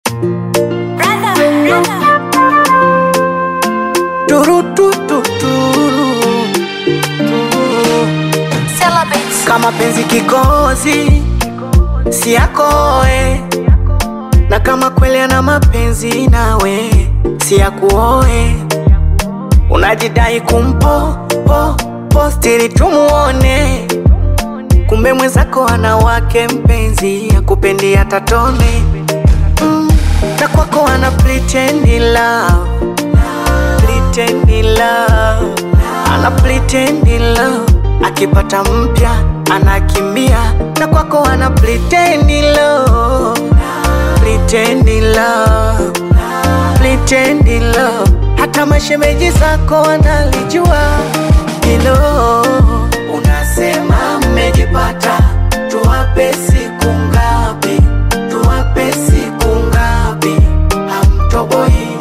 kama penzi kikozi si yakoe, na kama kweli ana mapenzi nawe si yakuoe. Unajidai kumpo po postiri tumuone, kumbe mwenzako ana wake mpenzi akupendi hata tone mm, na kwako ana pretend love, pretend love, ana pretend love akipata mpya anakimbia, na kwako ana pretend love, pretend love, pretend love. Hata mashemeji zako wanalijua hilo. Unasema mmejipata, tuwape siku ngapi? Tuwape siku ngapi? Hamtoboi.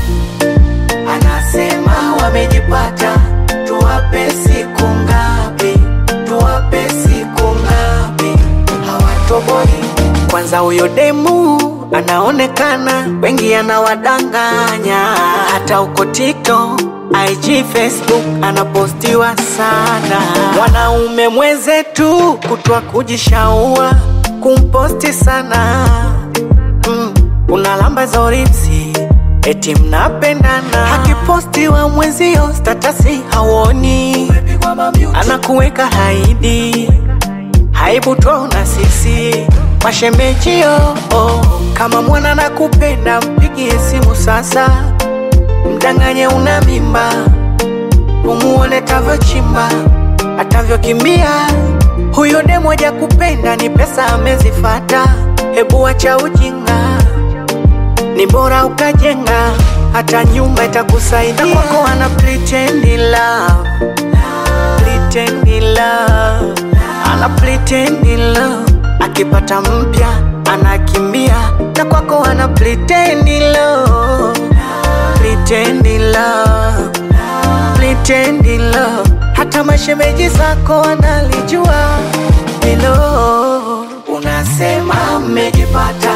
Anasema wamejipata, tuwape siku ngapi? Tuwape siku ngapi? Hawatoboi. Kwanza huyo demu anaonekana, wengi anawadanganya, hata uko TikTok, IG, Facebook anapostiwa sana. Wanaume mwenzetu kutwa kujishaua kumposti sana mm, unalamba zoripsi eti mnapendana, akipostiwa mwenzio statasi hawoni, anakuweka haidi haibu twaona sisi mashemejio oh. Kama mwana nakupenda mpigie simu sasa, mdanganye una mimba, umuone tavyochimba atavyokimbia. Huyo demu haja kupenda ni pesa amezifata, hebu wacha ujinga, ni bora ukajenga, hata nyumba itakusaidia. Na kwako ana pretend love, pretend love ana pretend love, akipata mpya anakimbia, na kwako ana pretend love, pretend love, pretend love. Hata mashemeji zako wanalijua hilo. Unasema mmejipata,